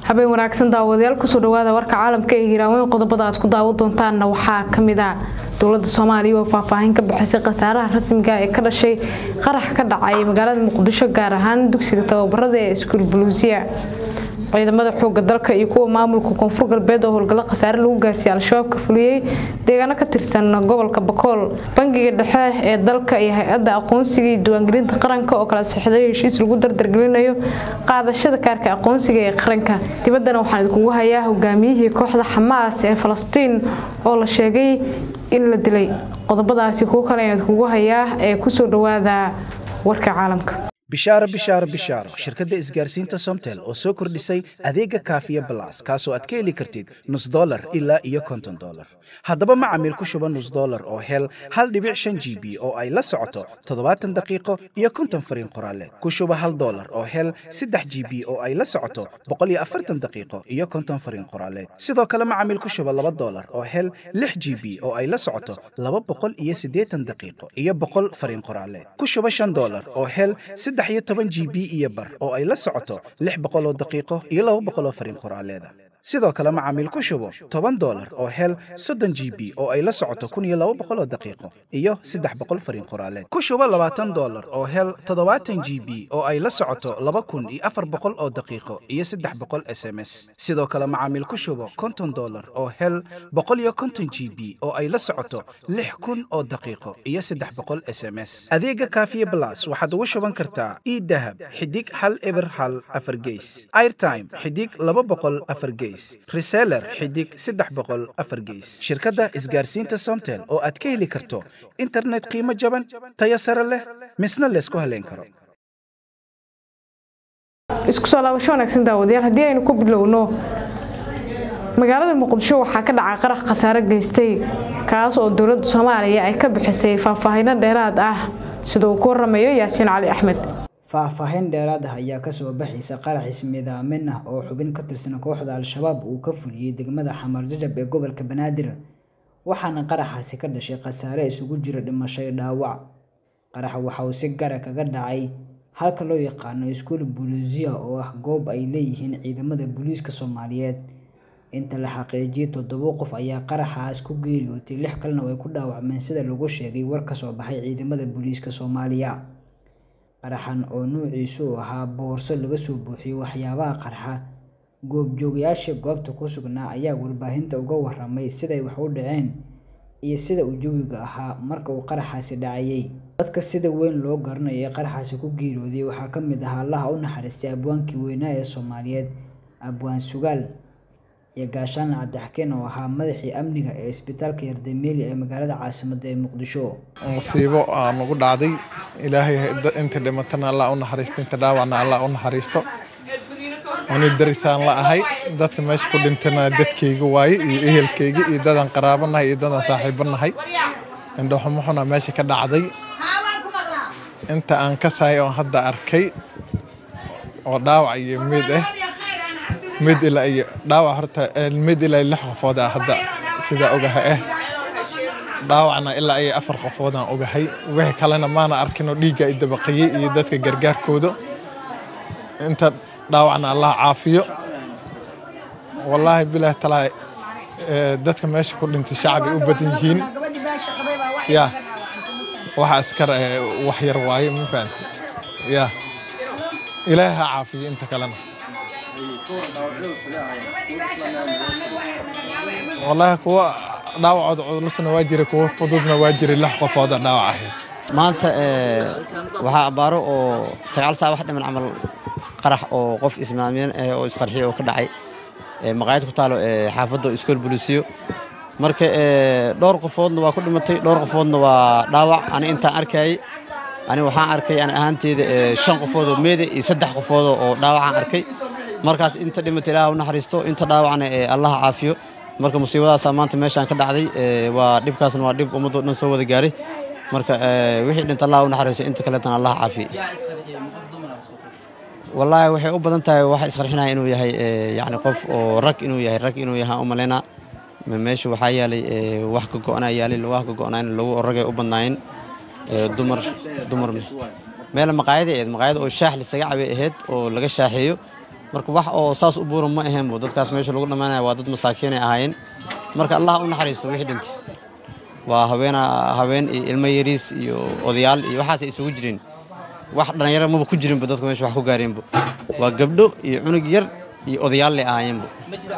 habeen wanaagsan daawadayaal kusoo dhawaada warka caalamka ee hiiraaweyn qodobada aad ku daawan doontaanna waxaa kamid ah dowlada soomaaliya oo faahfaahin ka bixisay khasaaraha rasmiga ee ka dhashay qarax ka dhacay magaalada muqdisho gaar ahaan dugsiga tababarada ee iskuul buluusiya ciidamada xooga dalka iyo kuwa maamulka koonfur galbeed oo howlgallo khasaare lagu gaarsiiyey al-shabaab ka fuliyey deegaano ka tirsan gobolka bakool bangiga dhexe ee dalka iyo hay-adda aqoonsiga iyo diiwaangelinta qaranka oo kala sixday heshiis lagu dardargelinayo qaadashada kaarka aqoonsiga ee qaranka dibaddana waxaan idinkugu hayaa hogaamiyihii kooxda xamaas ee falastiin oo la sheegay in la dilay qodobadaasi kuwo kale ayaan idinkugu hayaa ee kusoo dhawaada warka caalamka bishaaro bishaaro bishaaro shirkadda isgaarsiinta somtel oo soo kordhisay adeega kaafiya balas kaasoo aad ka heli kartid nus dolar ilaa iyo konton dolar haddaba macamiil ku shuba nus dolar oo hel hal dhibic shan g b oo ay la socoto toddobaatan daqiiqo iyo konton fariin qoraaleed ku shuba hal dolar oo hel saddex g b oo ay la socoto boqol iyo afartan daqiiqo iyo konton fariin qoraaleed sidoo kale macamiil ku shuba laba dolar oo hel lix g b oo ay la socoto laba boqol iyo siddeetan daqiiqo iyo boqol fariin qoraaleed ku shuba shan dolar oo hel saddex iyo toban g b iyo bar oo ay la socoto lix boqoloo daqiiqo iyo laba boqoloo fariin qoraaleeda sidoo kale macaamiil ku shubo toban dolar oo hel soddon g b oo ay la socoto kun iyo laba boqoloo daqiiqo iyo saddex boqol fariin qoraaleed ku shubo labaatan dolar oo hel toddobaatan g b oo ay la socoto laba kun iyo afar boqol oo daqiiqo iyo saddex boqol s m s sidoo kale macaamiil ku shubo konton dolar oo hel boqol iyo konton g b oo ay la socoto lix kun oo daqiiqo iyo saddex boqol s m s adeega kaafiye blas waxaad ugu shuban kartaa idahab xidig hal eber hal afar geys airtime xidig laba boqol afar geys reseller xidig saddex boqol afar geys shirkadda isgaarsiinta somtel oo aad ka heli karto internet qiimo jaban tayo sare leh misna laysku haleyn karo isku soo laabasho wanaagsan daawadayaal haddii aynu ku bilowno magaalada muqdisho waxaa ka dhacay qarax khasaare geystay kaas oo dowladda soomaaliya ay ka bixisay faahfaahino dheeraad ah sida uu ku waramayo yaasiin cali axmed faahfaahin dheeraad ah ayaa kasoo baxaysa qarax ismiidaamin ah oo xubin ka tirsan kooxda al-shabaab uu ka fuliyey degmada xamar jajab ee gobolka banaadir waxaana qaraxaasi ka dhashay khasaare isugu jira dhimasho iyo dhaawac qaraxa waxa uu si gara kaga dhacay halka loo yaqaano iskuul buluusiya oo ah goob ay leeyihiin ciidamada booliiska soomaaliyeed inta la xaqiijiyay toddoba qof ayaa qaraxaas ku geeriyootay lix kalena way ku dhaawacmeen sida lagu sheegay war kasoo baxay ciidamada booliiska soomaaliya qaraxan oo nuuciisu u ahaa boorso laga soo buuxiyey waxyaabaha qarxa goobjoogayaasha goobta ku sugnaa ayaa warbaahinta uga waramay siday wax u dhaceen iyo sida uu jawiga ahaa marka uu qaraxaasi dhacayay dadka sida weyn loo garanaya ee qaraxaasi ku geeriyooday waxaa ka mid ahaa allaha u naxariistay abwaankii weynaa ee soomaaliyeed abwaan sugaal iyo gaashaan cabdixakeen oo ahaa madaxii amniga ee isbitaalka yardameeli ee magaalada caasimadda ee muqdisho musiibo aa nagu dhacday ilaahay inta dhimatana allah u naxariisto inta dhaawacna allah u naxariisto ani darisaan la ahay dadka meesha ku dhintana dadkayga waaye iyo ehelkayga iyo dadaan qaraabo nahay iyo dadaan saaxiibo nahay indhoxumuxuna meesha ka dhacday inta aan ka sahay oo hadda arkay oo dhaawac iyo mid ah mid ilaa iyo dhaawac horta mid ilaa lix qofood ah hadda sidaa ogaha ah dhaawacna ilaa iyo afar qofood aan ogahay wixii kalena maana arkinoo dhiigga i dabaqayey iyo dadka gargaarkooda inta dhaawacna allah caafiyo wallaahi bilaah talaa dadka meesha ku dhintay shacbi u badan yihiin ya waxa askar wax yar waaye ma fahamti ya ilaahay ha caafiyo inta kalena wallaahi kuwa dhaawacooda cudurlasana waa jira kuwa fududna waa jira lix qofooda dhaawac ahayd maanta waxaa abbaaro oo sagaal saa wax dhiman camal qarax oo qof ismaamiyeen oo isqarxiyo oo ka dhacay maqaayad ku taalo xaafadda iskool buluusiyo marka dhowr qofoodna waa ku dhimatay dhowr qofoodna waa dhaawac ani intaan arkayay ani waxaan arkay ani ahaanteyda shan qofood oo meeda iyo saddex qofood oo dhaawacaan arkay markaas inta dhimata ilaah u naxariisto inta dhaawacna allah caafiyo marka musiibadaasaa maanta meeshaan ka dhacday waa dhibkaasna waa dhib ummadoo dhan soo wada gaaray marka wixii dhinta allah u naxariisto inta kaleetana allah caafiyo wallaahi waxay u badan tahay waxa isqarxinaya inuu yahay yacni qof oo rag inuu yahay rag inuu yahay u malaynaa meesha waxaa yaalay wax ka go'naa yaalay wax ka go'nayn lagu ragay u badnaayeen dumar dumar meel maqaayada ahayd maqaayada oo shaax lisaga cabay ahayd oo laga shaaxeeyo marka wax oo saas u buuran ma ahaynbo dadkaas meesha lagu dhammaanaya waa dad masaakiinay ahaayeen marka allah u naxariisto wixii dhintay waa habeena habeen iyo ilmo yariis iyo odayaal iyo waxaasay isugu jireen wax dhallinyaro maba ku jirinba dadku meesha wax ku gaareenbo waa gabdho iyo cunug yar iyo odayaal lay ahaayeenbo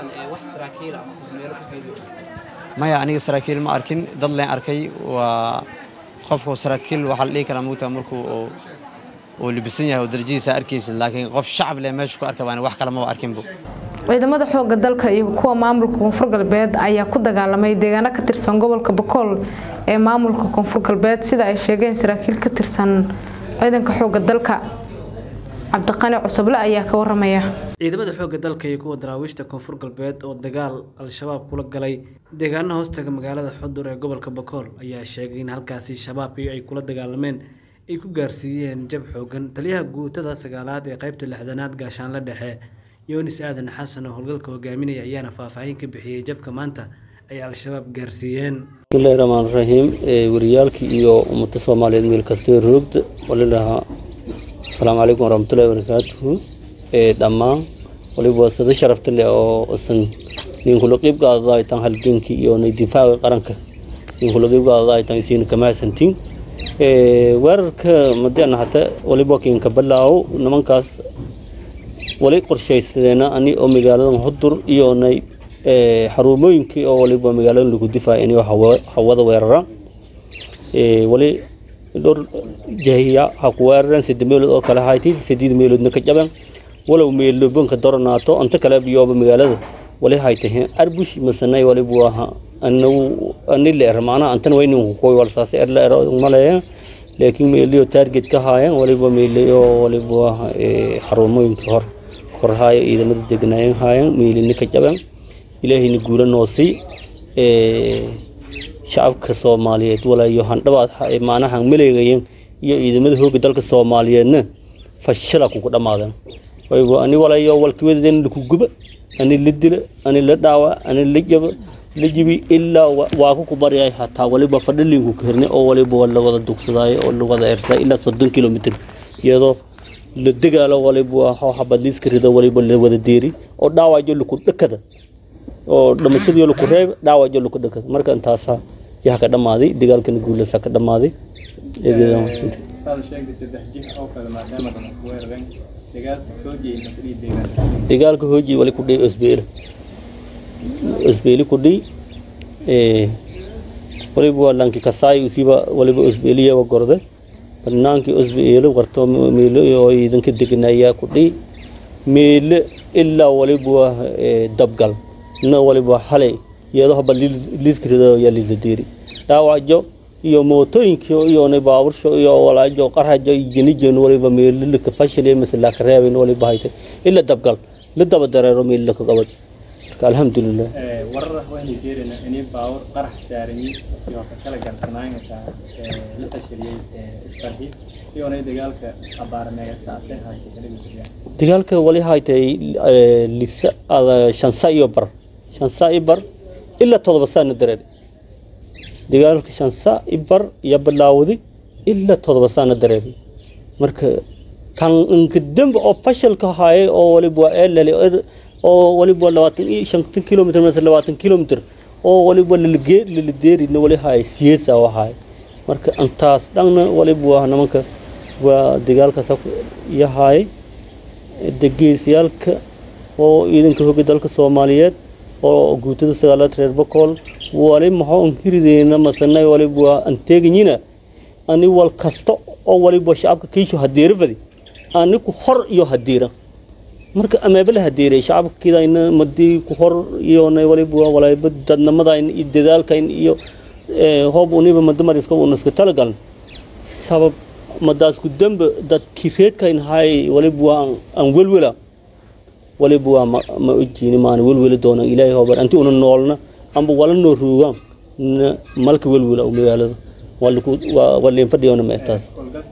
maya aniga saraakiil ma arkin dad leen arkay waa qofku saraakiil waxaa la dhihi karaa mugtaa markuu uu libisan yahay oo darajadiisa arkaysid laakiin qof shacab leh meesha ku arka baan wax kale maba arkinbo ciidamada xooga dalka iyo kuwa maamulka koonfur galbeed ayaa ku dagaalamay deegaano ka tirsan gobolka bakool ee maamulka koonfur galbeed sida ay sheegeen saraakiil ka tirsan ciidanka xooga dalka cabdiqani cusuble ayaa ka waramaya ciidamada xoogga dalka iyo kuwa daraawiishta koonfur galbeed oo dagaal al-shabaab kula galay deegaano hoostaga magaalada xudur ee gobolka bakool ayaa sheegay in halkaasi shabaabkii ay kula dagaalameen ay ku gaarsiiyeen jab xoogan taliyaha guutada sagaalaad ee qaybta lixdanaad gaashaanle dhexe yoonis aadan xasan oo howlgalka hogaaminaya ayaana faahfaahin ka bixiyey jabka maanta ay al-shabaab gaarsiiyeen bismillahi raxmaan raxiim wariyaalkii iyo ummada soomaaliyeed meel kastee roogda walilahaa asalaamu calaykum waraxmatullahi wabarakaatuhu dhammaan waliba sada sharafta leh oo isan ninkula qiib qaadadaaytan halgenkii iyo difaaca qaranka ninkula qiib qaadadaaytan isiina kamahadsantiin weerarka madeena hata waliba kinka balaawo nimankaas wali qorshaysadeena ani oo magaaladan hudur iyo nay xarumooyinkii oo waliba magaaladan lagu difaaya inay hawada weeraraan wali dhowr jahiya ha ku weerareen saddex meelood oo kale hayti saddeed meeloodna ka jaban walow meelobanka doranaato anta kale biyooba magaalada wali haytay arbush masanay waliba waa anagu ani la er macnaha antan waynin koy wal saas er la er maleeya laakiin meeliyo target ka haayeen waliba meeliyo waliba waa xarumooyinka hor korhaayo ciidamada degnaayeen haayeen meelina ka jaban ilaahayna guula noosii shacabka soomaaliyeed walaayo handhabaad macnaha maleegayeen iyo ciidamada hooga dalka soomaaliyeedna fashila kugu dhammaadeen wayba ani walayo walkiwadeen laku guba ani la dila ani la dhaawa ani la jaba la jibi ilaa waa ku kubaryay hataa waliba fadhalinku kahirnay oo waliba la wada dugsadaayo oo la wada ertay ilaa soddon kilomitr iyadoo la degaalo waliba waa habadliiska rido waliba la wada deeri oo dhaawajo laku dhakada oo dhamashadii laku reeb dhaawajo laku dhakada marka intaasaa yaa ka dhammaaday dagaalkana guulasa ka dhammaaday dagaalka hooji wali ku dhiy osbeele osbeeli ku dhiy waliba waa lanki kasaay usiiba waliba osbeeliyawa gorde banaankii osbeele warto meelo oo ciidanka deganayaa ku dhiy meele ilaa waliba waa dabgal na waliba xalay iyadoo haba liiskirida yaa liisadeeri dhaawajo iyo mootooyinkii iyona baabursho iyo walaajo qarajo jenijen waliba meelilaka fashil mise laka reebin waliba haytay ila dabgal la daba dareero meelilaka qabad marka alxamdulilah warar waxaynu jeerinaa inay baawur qarax saarani iyo ka kala garsanaanka la fashiliyay isqarxi iyona dagaalka abaarmeega saasay haytay kala dagaalka wali haytay lisa shansa iyo bar shansa iyo bar ilaa todoba saana dareer dagaalka shansa ibar iyo bilaawday ilaa todoba saana dareeray marka kan inka dembe oo fashalka haayay oo waliba waa eelali oo waliba labaatan iyo shantan kilomitr mise labaatan kilomitr oo waliba laladeerina wali haay siyeesa oo haay marka intaas dhanna waliba waa nimanka waa dagaalkaas iyo haayay degeysayaalka oo ciidanka hogga dalka soomaaliyeed oo guutada sagaalaad reer bakool wali maxoo ankirideyna masanay waliba waa anteeganyina ani wal kasta oo waliba shacabka kiisho hadeerafadi ani ku hor iyo hadeera marka ameebala hadeeray shacabka kidayna madii ku hor iyona waliba waliba dadnamadayn iyo dadaalkayn iyo hoob uniba madamariska unaska talagalan sabab madaasku dembe dadkii reedkayn haay waliba waa aan welwela waliba waa ma ojiini maana welweli doona ilaahay hoobar anti una noolna amba wala noo roogaan malka welwela magaalada waa leen fadhiyona ma taas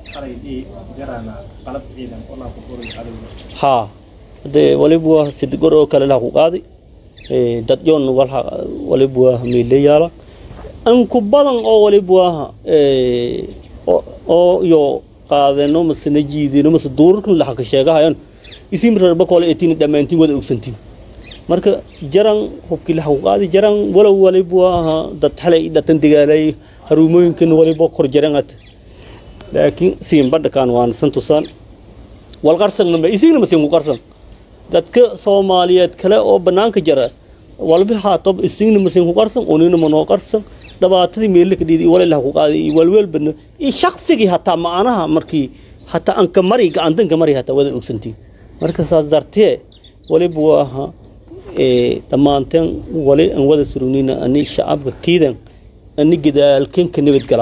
haa hade waliba waa sidigor oo kale laha ku qaaday dad yoon waliba waa meele yaala anku badan oo waliba waa oo iyo qaadeno masena jiidino mase duurarkan laxaka sheegahayan isin reer bakoole etiin dhammaantiin wada ogsantiin marka jaran hubkii la qaadi jaran walow waliba ahaa dad xalay dhatan dagaalay haruumooyinkan waliba kor jaranat laakiin siin badhakaan waan san tusaan wal qarsan ma isigna ma siin ku qarsan dadka soomaaliyeed kale oo bannaanka jara walba haatob isigna ma siin ku qarsan unina ma noo qarsan dhabaatadii meelle ka dhiiday walilah ku qaaday iyo walweelbana iyo shaqsigii hataa macnaha markii hataa anka mari gacantanka mari hataa wada ogsantiin marka saas dartee waliba waa ahaa dhammaanteen wali aan wada surugnina ani shacabka kiidan ani gadaalkan ka nabadgala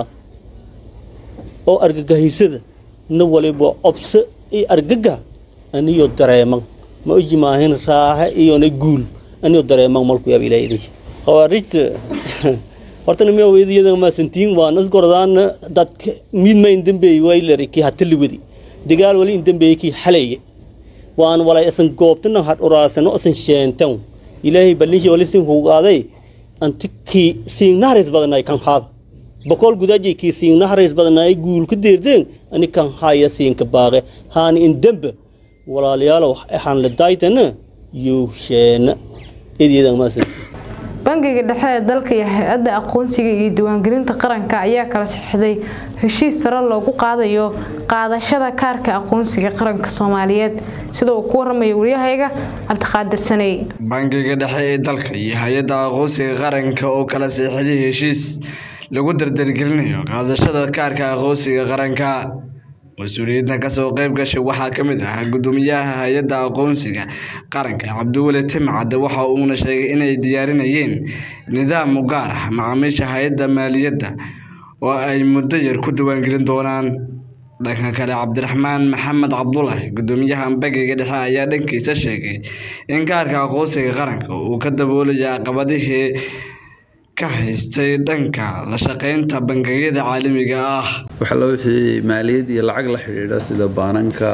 oo argagahaysada na waliba cobse iyo argaga aniyo dareeman ma oji maahin raaxe iyona guul aniyo dareeman malku yaab ilaah idin khawaarijta horta nimiya weydiyada maasantiin waa nas gordaana dadka midma in dambeeyey waylari kii hataliwadi dagaal wali in dambeeyey kii xalaye waan walay asan goobtana had uraasano asan sheentan ilaahay ballishi wali sin hugaaday anti kii siin naharis badanay kan haada boqol gudaji kii siin naharis badanay guul ku deerdeen ani kan haya siin ka baaqe haani in dambe walaalayaal waxaan la daaytana iyo sheena idiyada maasantiin bangiga dhexe ee dalka iyo hay-adda aqoonsiga iyo diiwaangelinta qaranka ayaa kala saxixday heshiis sare loogu qaadayo qaadashada kaarka aqoonsiga qaranka soomaaliyeed sida uu ku waramaya waryahayga cabdiqaadir saney bangiga dhexe ee dalka iyo hay-adda aqoonsiga qaranka oo kala saxiixday heshiis lagu dardargelinayo qaadashada kaarka aqoonsiga qaranka mas-uuliyiinta kasoo qayb gashay waxaa ka mid ah gudoomiyaha hay-adda aqoonsiga qaranka cabdiweli timcadde waxa uuna sheegay inay diyaarinayeen nidaam u gaar ah macaamiisha hay-adda maaliyadda oo ay muddo yar ku diiwaangelin doonaan dhanka kale cabdiraxmaan maxamed cabdulaahi gudoomiyaha bangiga dhexe ayaa dhankiisa sheegay in kaarka aqoonsiga qaranka uu ka daboolaya caqabadihii ka haystay dhanka la shaqeynta bangiyada caalamiga ah waxala wixii maaliyad iyo lacag la xidhiidha sida baananka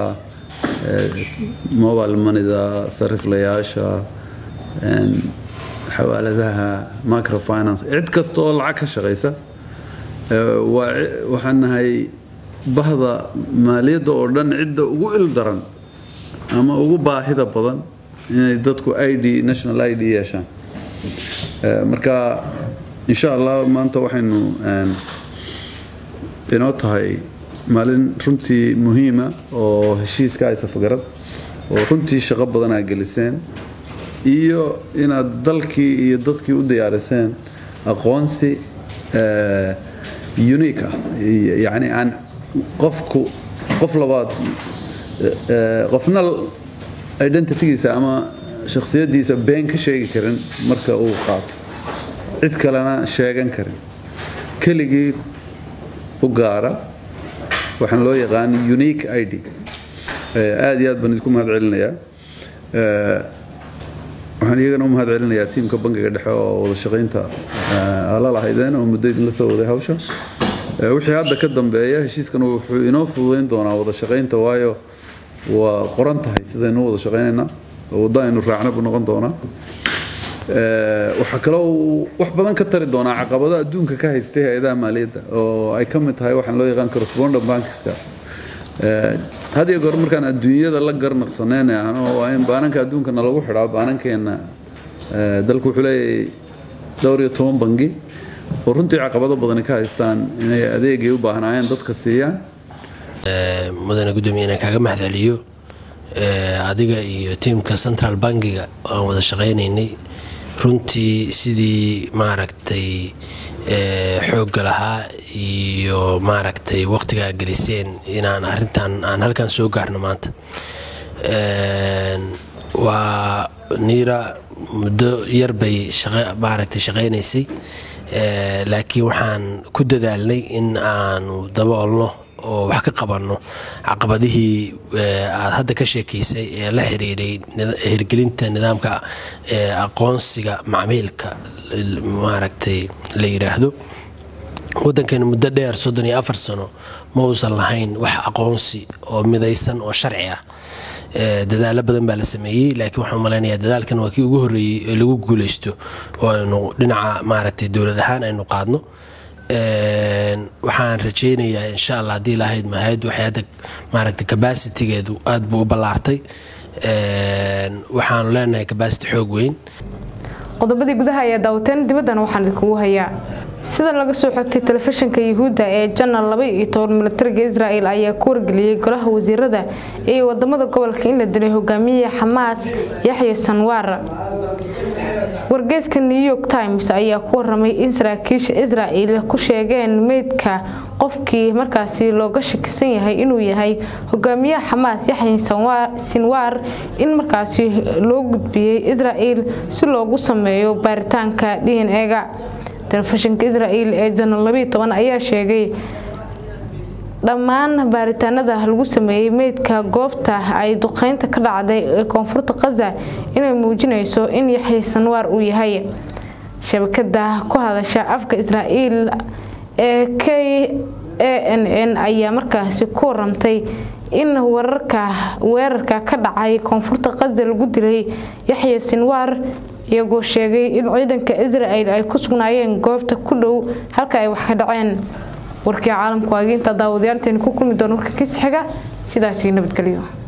mobile moneyda sariflayaasha xawaaladaha microfinance cid kasta oo lacag ka shaqaysa waxaan nahay bahda maaliyadda oo dhan cidda ugu il daran ama ugu baahida badan inay dadku i d national i d yeeshaan marka insha allah maanta waxaynu inoo tahay maalin runtii muhiima oo heshiiska ay safagarad oo runtii shaqo badan aa geliseen iyo inaad dalkii iyo dadkii u diyaariseen aqoonsi unique ah yacni aan qofku qof labaad qofna identitygiisa ama shakhsiyaddiisa been ka sheegi karin marka uu qaato cid kalena sheegan karin keligii u gaara waxaan loo yaqaan unique i d aad iyo aad baan idinku mahad celinayaa waxaan iyagana u mahad celinayaa tiimka bangiga dhexe oo wada shaqaynta ala lahaydeen oo muddo idinla soo waday hawsha wixii hadda ka dambeeya heshiiskan wuxuu inoo fududayn doonaa wada shaqaynta waayo waa qoran tahay sidaynu wada shaqaynaynaa waddo aynu raacna buu noqon doonaa waxaa kaloo uu wax badan ka tari doonaa caqabado adduunka ka haystay hay-adaha maaliyadda oo ay ka mid tahay waxaan loo yaqaan correspondent bankska had iyo goor markaan adduunyada la garnaqsaneen waa in baananka adduunkana lagu xidhaa baanankeenna dalku wuxuu leeyahay dhowr iyo toban bangi oo runtii caqabado badani ka haystaan inay adeegay u baahnaayeen dadka siiyaan mudane gudoomiye inaan kaaga mahad celiyo adiga iyo tiimka central bankiga aan wada shaqaynaynay runtii sidii maaragtay xoogga lahaa iyo maaragtay waqtigaa geliseen inaan arintan aan halkan soo gaarno maanta waa niira muddo yar bay maaragtay shaqaynaysay laakiin waxaan ku dadaalnay in aanu daboolno oo wax ka qabanno caqabadihii aad hadda ka sheekeysay ee la xiriiray hirgelinta nidaamka aqoonsiga macmiilka maaragtay la yidhaahdo waddankeena muddo dheer soddon iyo afar sano ma uusan lahayn wax aqoonsi oo midaysan oo sharci ah dadaalo badan baa la sameeyey laakiin waxaan malaynayaa dadaalkan waa kii ugu horreeyey ee lagu guuleysto oo aynu dhinaca maaragtay dowlad ahaan aynu qaadno waxaan rajeynayaa insha allah haddii lahayd mahayad waxay hadda maaragtay cabacitigeedu aad buu u ballaartay waxaanu leenahay kabasiti xoog weyn qodobadii gudaha ayaa daawateen dibaddana waxaan idinkugu hayaa sida laga soo xogtay telefishinka yuhuudda ee janal laba iyo toban milatariga israel ayaa ku wargeliyey golaha wasiirada iyo wadamada gobolka in la dilay hogaamiye xamaas yaxya sanwaar wargeyska new york times ayaa ku waramay in saraakiisha israel ku sheegeen meydka qofkii markaasi looga shakisan yahay inuu yahay hogaamiyaha xamaas yaxya sinwaar in markaasi loo gudbiyey israel si loogu sameeyo baaritaanka d n e-ga telefishinka israel ee janal labiiy toban ayaa sheegay dhammaan baaritaanada lagu sameeyey meydka goobta ay duqeynta ka dhacday ee koonfurta khaza inay muujinayso in yaxya sanwaar uu yahay shabakada ku hadasha afka israel ee k a n n ayaa markaasi ku waramtay in wararka weerarka ka dhacay koonfurta khaza lagu dilay yaxya sinwaar iyagoo sheegay in ciidanka israel ay ku sugnaayeen goobta ku dhow halka ay wax ka dhaceen warkii caalamku waageynta daawadayaanteeni ku kulmi doona warka kiis xiga sidaasii nabadgelyo